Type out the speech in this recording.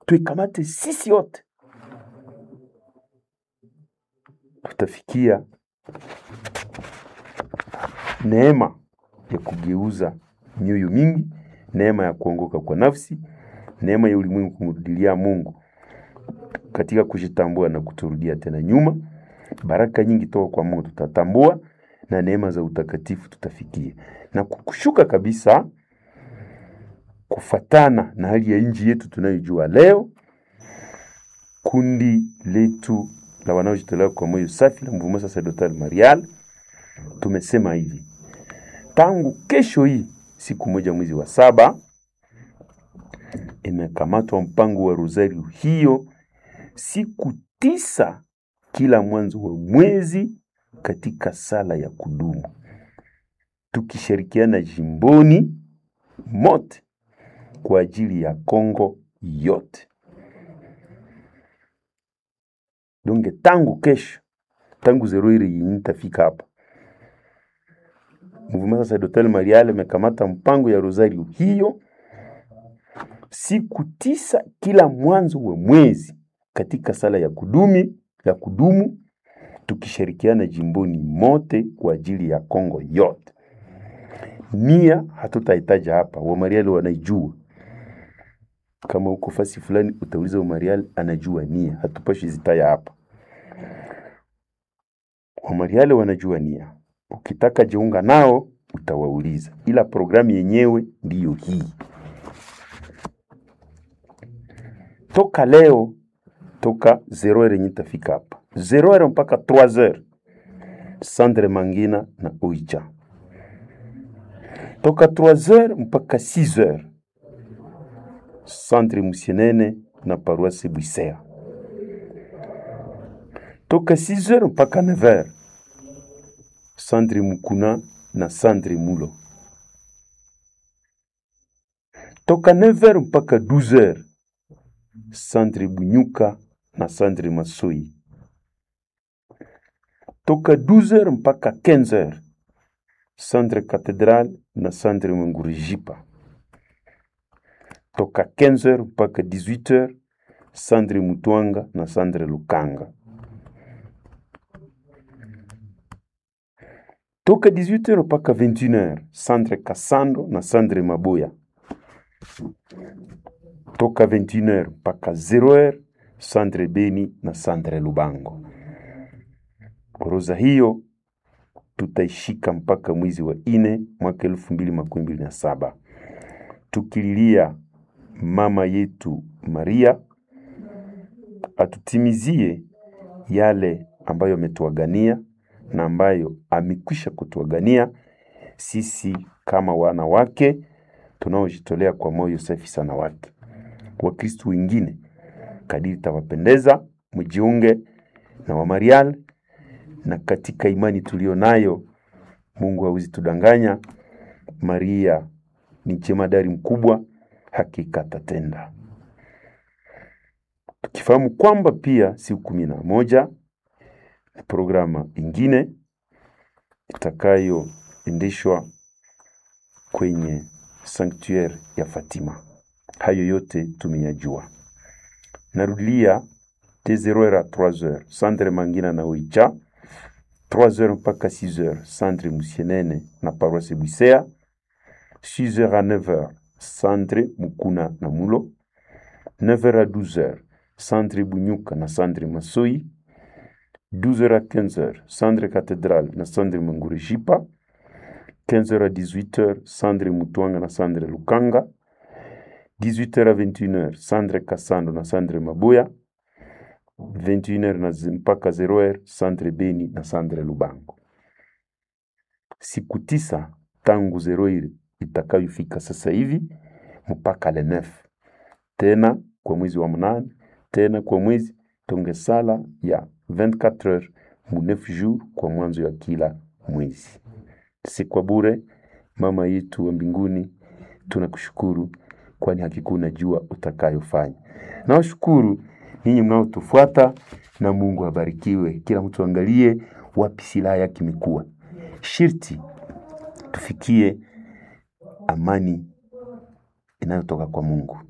tuikamate sisi wote, tutafikia neema ya kugeuza mioyo mingi, neema ya kuongoka kwa nafsi, neema ya ulimwengu kumrudilia Mungu katika kujitambua na kuturudia tena nyuma. Baraka nyingi toka kwa Mungu tutatambua na neema za utakatifu tutafikia, na kushuka kabisa kufatana na hali ya nchi yetu tunayojua leo. Kundi letu la wanaojitolea kwa moyo safi la Mouvement Sacerdotal Marial tumesema hivi, tangu kesho hii siku moja mwezi wa saba imekamatwa mpango wa rosario hiyo siku tisa kila mwanzo wa mwezi katika sala ya kudumu, tukishirikiana jimboni mote kwa ajili ya Kongo yote. Donge tangu kesho, tangu zero ile yenye nitafika hapa, Mouvement Sacerdotal Marial imekamata mpango ya rosario hiyo siku tisa kila mwanzo wa mwezi katika sala ya kudumi ya kudumu tukishirikiana jimboni mote kwa ajili ya Kongo yote. Nia hatutahitaja hapa, Wamariali wanaijua. Kama uko fasi fulani utauliza Wamariali, anajua nia, hatupashi zitaya hapa. Wamariali wanajua nia, ukitaka jiunga nao utawauliza, ila programu yenyewe ndiyo hii. Toka leo toka 0 heure yenye tafika hapa 0 heure mpaka 3 heure Sandre Mangina na Oicha, toka 3 heure mpaka 6 heure Sandre Musienene na Paroisse Bwisea, toka 6 heure mpaka 9 heure Sandre Mukuna na Sandre Mulo, toka 9 heure mpaka 12 heure Sandre Bunyuka na Sandre Masoi, toka 12h mpaka 15h Sandre Cathédrale na Sandre Mangurijipa, toka 15h mpaka 18h Sandre Mutwanga na Sandre Lukanga, toka 18h mpaka 21h Sandre Kasando na Sandre Maboya toka 21h mpaka 0h Sandre Beni na Sandre Lubango. Orodha hiyo tutaishika mpaka mwezi wa ine mwaka elfu mbili makumi mbili na saba tukililia mama yetu Maria atutimizie yale ambayo ametuagania na ambayo amekwisha kutuagania sisi kama wana wake tunaojitolea kwa moyo safi sana wake. Wakristu wengine kadiri tawapendeza, mjiunge na Wamarial, na katika imani tulio nayo, Mungu hawezi tudanganya. Maria ni jemadari mkubwa, hakika atatenda. Tukifahamu kwamba pia siku kumi na moja ni programa ingine itakayoendeshwa kwenye sanctuaire ya Fatima. Hayo yote tumeyajua. Narudia de 0h à 3h Sandre Mangina na Oicha, 3h mpaka 6h Sandre Musienene na Paroisse Bwisea, 6h à 9h Sandre Mukuna na Mulo, 9h à 12h Sandre Bunyuka na Sandre Masoi, 12h à 15h Sandre Cathédrale na Sandre Mangurijipa, 15h à 18h Sandre Mutwanga na Sandre Lukanga, 18h à 21h Sandre Kasando na Sandre Maboya, 21h na zi- mpaka 0h Sandre Beni na Sandre Lubango. Siku tisa tangu zero ile itakayofika sasa hivi mpaka le 9 tena kwa mwezi wa mnane tena kwa mwezi tonge sala ya 24 heures mu 9 jours kwa mwanzo ya kila mwezi. Si kwa bure, mama yetu wa mbinguni, tunakushukuru kwani hakika unajua utakayofanya. Nawashukuru ninyi mnaotufuata, na Mungu abarikiwe. Kila mtu angalie wapi silaha yake imekuwa. Shirti tufikie amani inayotoka kwa Mungu.